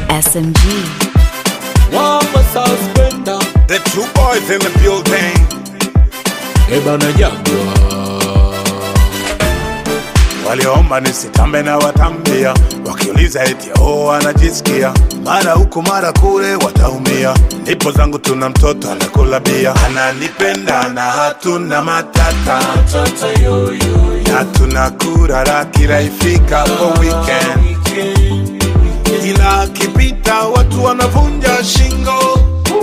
SMG. Wamba suspender The two boys in the building. Eba na jagwa Waliomba nisitambe na watambia, wakiuliza eti oh, anajisikia mara huku mara kule, wataumia. Ndipo zangu tuna mtoto anakula bia, ananipenda na hatuna matata, Tata yo yo yo na tunakura kila ifika kwa weekend, ila akipita watu wanavunja shingo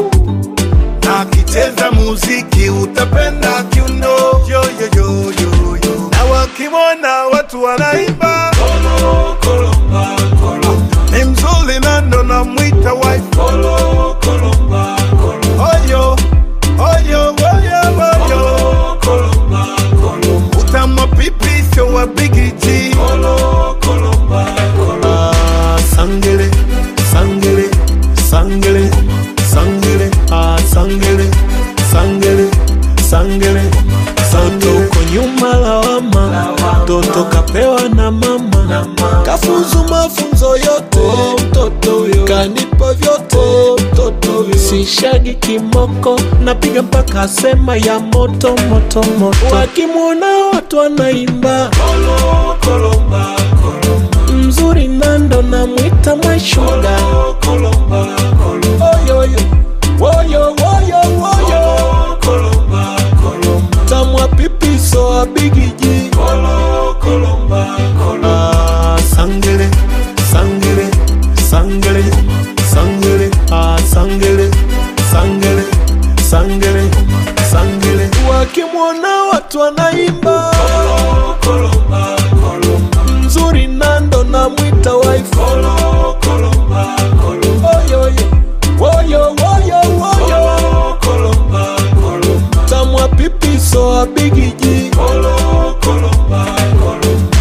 na akicheza muziki utapenda kiuno yo, yo, yo, yo, yo. na wakimwona watu wanaimba Kolo kolomba kolo ni mzuri na ndo namwita wife Kolo kolomba kolo oyo oyo oyo oyo Kolomba kolo utama pipi sio wa bigiji Kolo kolomba kolo Ah, sangele sangele sangele sangele ah, sangele sangele sangele santo uko nyuma lawama mtoto kapewa na mama kafuzu mafunzo yote mtoto huyo kanipa vyote mtoto huyo sishagi kimoko napiga mpaka sema ya moto moto moto wakimwona watu wanaimba Kolo kolomba kolomba mzuri nando namwita mwashuga Kolomba kolomba oyoyo woyo woyo woyo Kolomba kolomba tamwa pipiso abigiji Kolo kolomba kolo ah, sangele sangele sangele sangele ah, sangele sangele sangele sangele wakimwona watu wanaimba Kolomba kolomba mzuri nando namwita wife Kolo kolomba kolomba oyoyo woyo woyo woyo Kolomba kolomba tamwa pipiso abigiji Kolo kolomba kolomba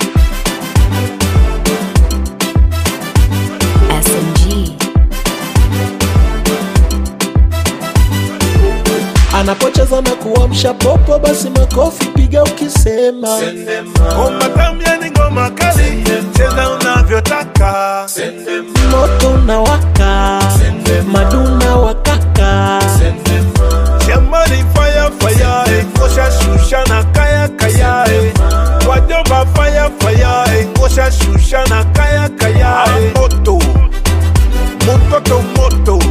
SMG. anapocheza na kuamsha popo basi makofi piga ukisema Sendema ngoma tamya ni ngoma kali cheza unavyotaka Sendema moto na waka maduna wakaka Sendema jamani fire fire eh, ngosha shusha na kaya kaya eh. wajomba fire fire eh, ngosha shusha na kaya kaya eh. moto mototo moto